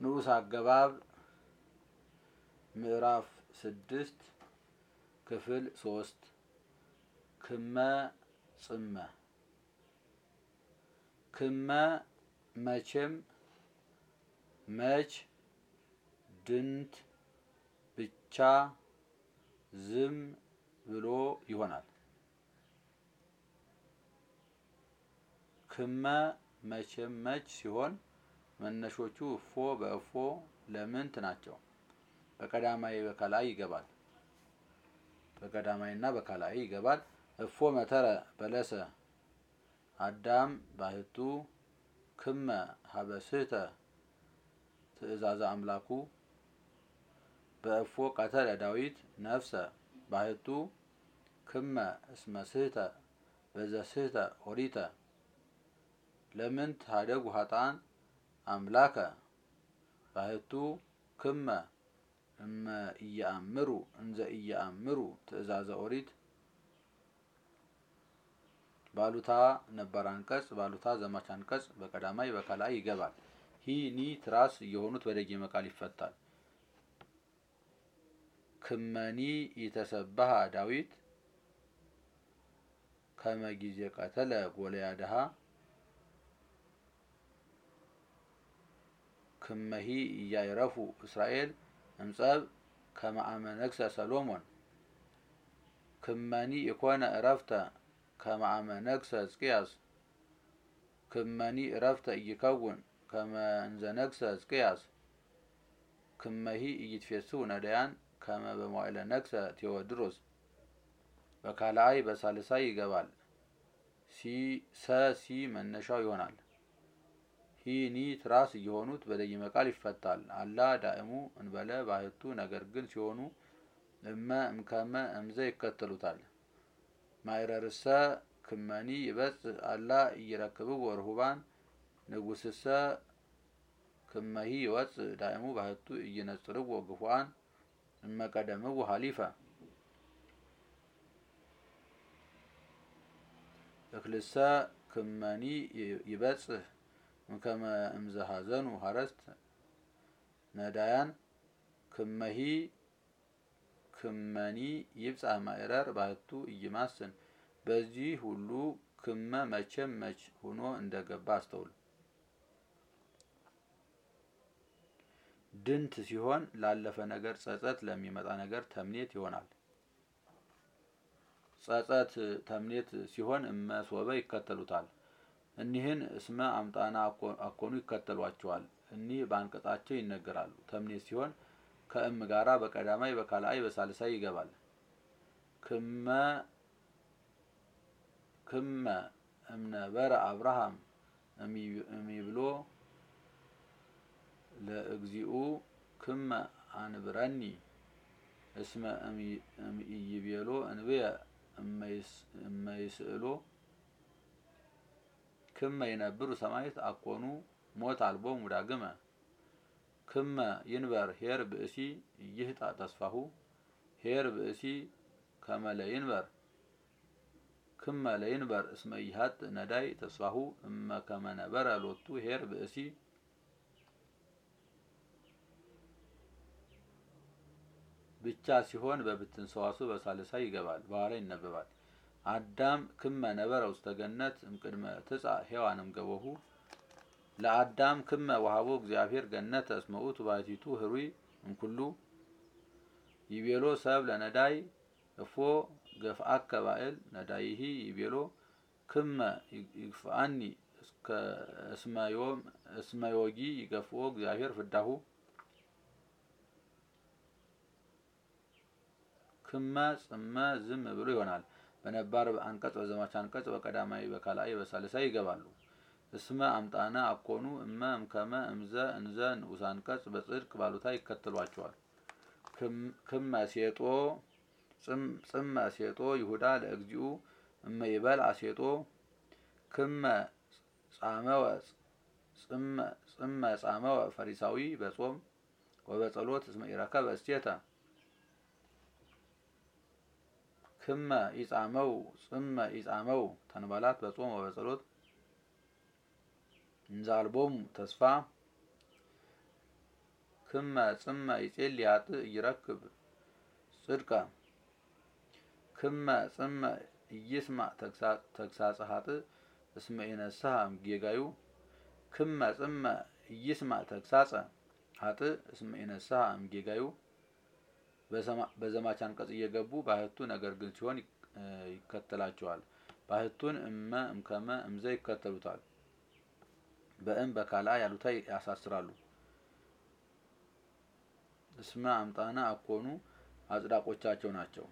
ንዑስ አገባብ ምዕራፍ ስድስት ክፍል ሶስት ክመ ጽመ ክመ መቼም መች ድንት ብቻ ዝም ብሎ ይሆናል። ክመ መቼም መች ሲሆን መነሾቹ እፎ በእፎ ለምንት ናቸው። በቀዳማይ በከላይ ይገባል። በቀዳማይና በከላይ ይገባል። እፎ መተረ በለሰ አዳም ባህቱ ክመ ሀበስህተ ትእዛዘ አምላኩ በእፎ ቀተለ ዳዊት ነፍሰ ባህቱ ክመ እስመ ስህተ በዘስህተ ኦሪተ ለምንት ሀደጉ ሀጣን አምላከ ባህቱ ክመ እመ እያአምሩ እንዘ እያአምሩ ትእዛዘ ኦሪት ባሉታ ነባር አንቀጽ ባሉታ ዘማች አንቀጽ በቀዳማይ በከላይ ይገባል። ሂ ኒ ትራስ እየሆኑት በደጊመ ቃል ይፈታል። ክመኒ የተሰባሃ ዳዊት ከመ ጊዜ ቀተለ ጎልያድሃ ክመሂ እያይረፉ እስራኤል እምጸብ ከመ አመ ነግሰ ሰሎሞን ክመኒ ኢኮነ እረፍተ ከመ አመ ነግሰ ሕዝቅያስ ክመኒ እረፍተ ኢይከውን ከመ እንዘ ነግሰ ሕዝቅያስ ክመሂ ኢይትፌስሑ ነዳያን ከመ በመዋዕለ ነግሰ ቴዎድሮስ በካልአይ በሳልሳይ ይገባል። ሲ ሰ ሲ መነሻው ይሆናል። ሂ ኒ ትራስ እየሆኑት በደጊመ ቃል ይፈታል። አላ ዳእሙ እንበለ ባህቱ ነገር ግን ሲሆኑ እመ እምከመ እምዘ ይከተሉታል። ማይረርሰ ክመኒ ይበጽሕ አላ እይረክብዎ ርሁባን ንጉስሰ ክመሂ ይወፅእ ዳእሙ ባህቱ እይነጽርዎ ግፉአን እመቀደምዎ ሀሊፈ እክልሰ ክመኒ ይበጽሕ እምከመ እምዘ ሀዘኑ ሀረስት ነዳያን ክመሂ ክመኒ ይብጻሕ ማዕረር ባህቱ እይማስን በዚህ ሁሉ ክመ መቼም መች ሆኖ እንደገባ አስተውል። ድንት ሲሆን ላለፈ ነገር ጸጸት፣ ለሚመጣ ነገር ተምኔት ይሆናል። ጸጸት ተምኔት ሲሆን እመ ሶበ ይከተሉታል። እኒህን እስመ አምጣና አኮኑ ይከተሏቸዋል። እኒህ በአንቀጻቸው ይነገራሉ። ተምኔት ሲሆን ከእም ጋራ በቀዳማይ በካልአይ በሳልሳይ ይገባል። ክመ ክመ እምነበረ አብርሃም እሚብሎ ለእግዚኡ ክመ አንብረኒ እስመ እምኢይቤሎ እንብየ እመይስእሎ ክመ ይነብሩ ሰማዕት አኮኑ ሞት አልቦሙ ዳግመ ክመ ይንበር ሄር ብእሲ ይህጣ ተስፋሁ ሄር ብእሲ ከመ ለይንበር ክመ ለይንበር እስመ ይሀጥ ነዳይ ተስፋሁ እመ ከመ ነበረ ሎቱ ሄር ብእሲ ብቻ ሲሆን በብትን ሰዋሱ በሳልሳይ ይገባል። በኋላ ይነበባል። አዳም ክመ ነበረ ውስተ ገነት እምቅድመ ትጻእ ሔዋን እምገቦሁ ለአዳም ክመ ወሃቦ እግዚአብሔር ገነተ እስመ ውእቱ ባሕቲቱ ህሩይ እምኩሉ ይቤሎ ሰብ ለነዳይ እፎ ገፍአከ ባእል ነዳይሂ ይቤሎ ክመ ይግፍአኒ እስመ ዮጊ ይገፍኦ እግዚአብሔር ፍዳሁ ክመ ጽመ ዝም ብሎ ይሆናል። በነባር አንቀጽ በዘማች አንቀጽ በቀዳማይ በካልአይ በሳልሳይ ይገባሉ። እስመ አምጣነ አኮኑ እመ እምከመ እምዘ እንዘ ንዑስ አንቀጽ በጽድቅ ባሉታ ይከተሏቸዋል። ክመ ሴጦ ጽመ ሴጦ ይሁዳ ለእግዚኡ እመ ይበል አሴጦ ክመ ጻመወ ጽመ ጻመወ ፈሪሳዊ በጾም ወበጸሎት እስመ ኢረከበ እሴተ ክመ ኢጻመው ጽመ ኢጻመው ተንባላት በጾም ወበጸሎት እንዛልቦሙ ተስፋ ክመ ጽመ ይጼል ያጥ ይረክብ ጽድቀ ክመ ጽመ ኢይስማዕ ተግሳጸ ኃጥእ እስመ ኢነስሐ እምጌጋዩ ክመ ጽመ ኢይስማዕ ተግሳጸ ኃጥእ እስመ ኢነስሐ እምጌጋዩ በዘማች አንቀጽ እየገቡ ባህቱ ነገር ግን ሲሆን ይከተላቸዋል። ባህቱን እመ እምከመ እምዘ ይከተሉታል። በእም በካልአ ያሉታ ያሳስራሉ። እስመ አምጣነ አኮኑ አጽዳቆቻቸው ናቸው።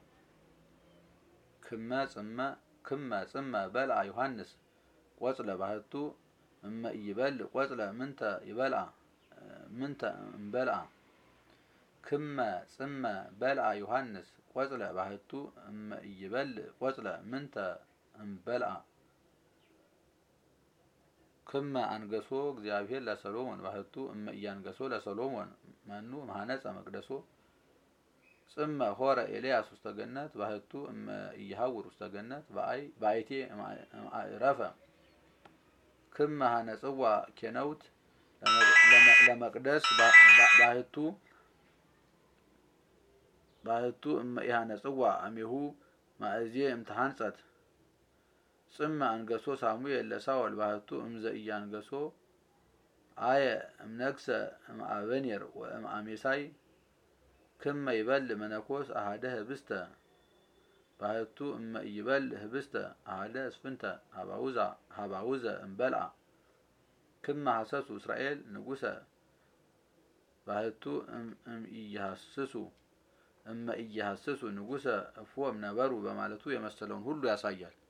ክመ ጽመ ክመ ጽመ በልአ ዮሐንስ ቆጽለ ባህቱ እመ ኢይበል ቆጽለ ምንተ ይበልአ ምንተ እምበልአ ክመ ጽመ በልአ ዮሐንስ ቆጽለ ባህቱ እመ ኢይበል ቆጽለ ምንተ እምበልአ ክመ አንገሶ እግዚአብሔር ለሰሎሞን ባህቱ እመ ኢያንገሶ ለሰሎሞን መኑ መሐነጸ መቅደሶ ጽመ ሆረ ኤልያስ ውስተ ገነት ባህቱ እመ ኢይሐውር ውስተ ገነት በአይቴ ረፈ ክመ ሀነጽዋ ኬነውት ለመቅደስ ባህቱ ባህቱ እመ ኢሐነጽዋ አሜሁ ማእዜ እምተሐንጸት ጽመ አንገሶ ሳሙኤል ለሳኦል ባህቱ እምዘ ኢያንገሶ አየ እምነግሰ እምአበኔር ወእምአሜሳይ ክመ ይበል መነኮስ አሃደ ህብስተ ባህቱ እመ ኢይበል ህብስተ አሃደ እስፍንተ ሀባውዘ እምበልአ ክመ ሐሰሱ እስራኤል ንጉሰ ባህቱ እምኢይሐስሱ እመ ኢይሐስሱ ንጉሰ እፎ እምነበሩ በማለቱ የመሰለውን ሁሉ ያሳያል።